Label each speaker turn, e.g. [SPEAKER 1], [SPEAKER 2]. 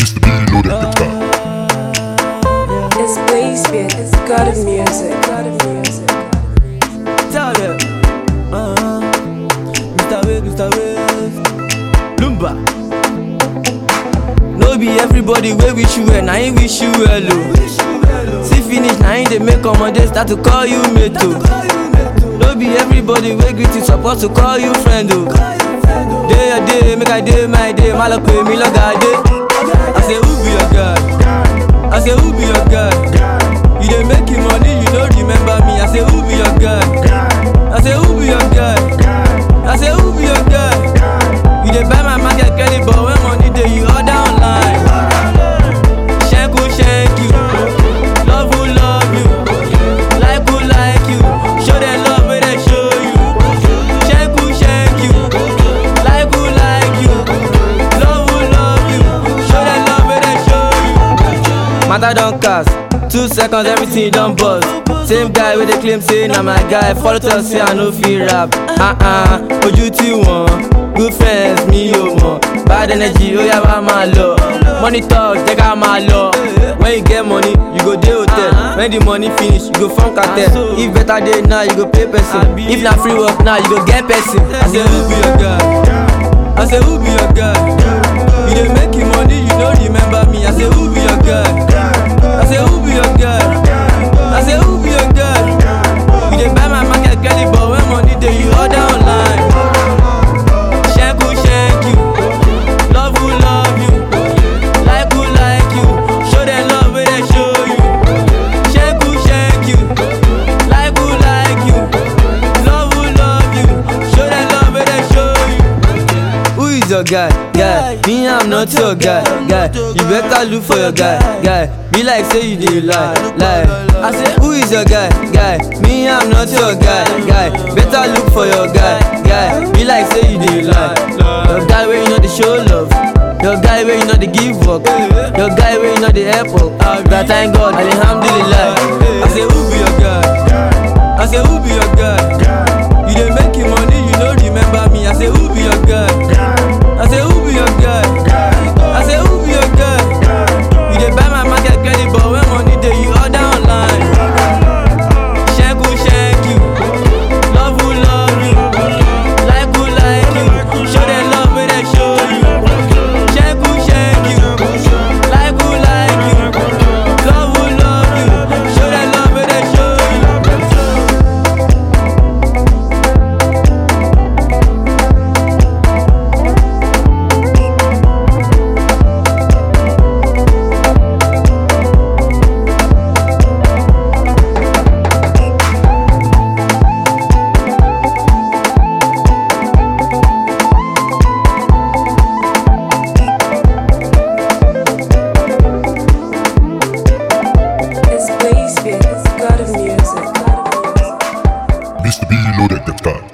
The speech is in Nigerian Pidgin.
[SPEAKER 1] Mr. B, you know that the top.
[SPEAKER 2] It's Blazebeard, it's God of music, God of music.
[SPEAKER 3] Tell them. Uh-huh. Mr. Wave, Mr. Wave. Lumba. No be everybody wey wish you well, na him wish you well o. See finish, na him dey make ọmọdé start to call you mate o. No be everybody wey greet you suppose to call you friend o. Dey your day, make I dey my day, má lọ pè mí lọ́gàá dé. I say who be your guy? I say who be your guy? You dey make him money, you no remember me. I say who be your guy? I say who be your guy? I say who be your guy? You dey buy my market credit, but when money dey, you order online. Shank who shank you, love who love you, like who like you. Show them love wey they show you. Shank who shank you, like who like you, love who love you. Show them love wey they show you. Matter don cast, two seconds everything don burst. Same guy wey dey claim say na my guy, follow talk say I no fit rap. Uh-uh, ojú tí wọ́n, good friends mi ò mọ̀. Bad energy ó yá wá máa lọ. Money talk jẹ́ ká máa lọ. When you get money, you go dey hotel. When the money finish, you go form cartel. If better dey now, you go pay person. If na free work now, you go get person. I say who be your guy? I say who be your guy? You dey make him money, you no remember me. I say who be your guy? I say who be your guy? I say who be your guy? You dey buy my market credit, but when money dey, you order online. Shank who shank you, love who love you, like who like you. Show them love wey they show you. Shank who shank you, like who like you, love who love you. Show them love wey they show you. Who is your guy? Guy, me I'm not your guy. Guy, you better look for your guy. Guy, be like say you dey lie, lie. I say who is your guy? Guy, me I'm not your guy. Guy, better look for your guy. Guy, be like say you dey lie. Your guy wey you know dey show love. Your guy wey you know dey give work. Your guy wey you know dey help up. But thank God, alhamdulillah. I say who be your guy? I say who be your guy? You dey make him money, you no remember me. I say who be your guy? I say who be your guy? I say who be your guy? You dey buy my market credit, but when money dey, you order online. Shank who shank you, love who love you, like who like you. Show them love wey they show you. Shank who shank you, like who like you, love who love you. Show them love wey they show you.
[SPEAKER 2] It's Blazebeard, it's God of music, God of music.
[SPEAKER 1] Mr. B, you know that the top.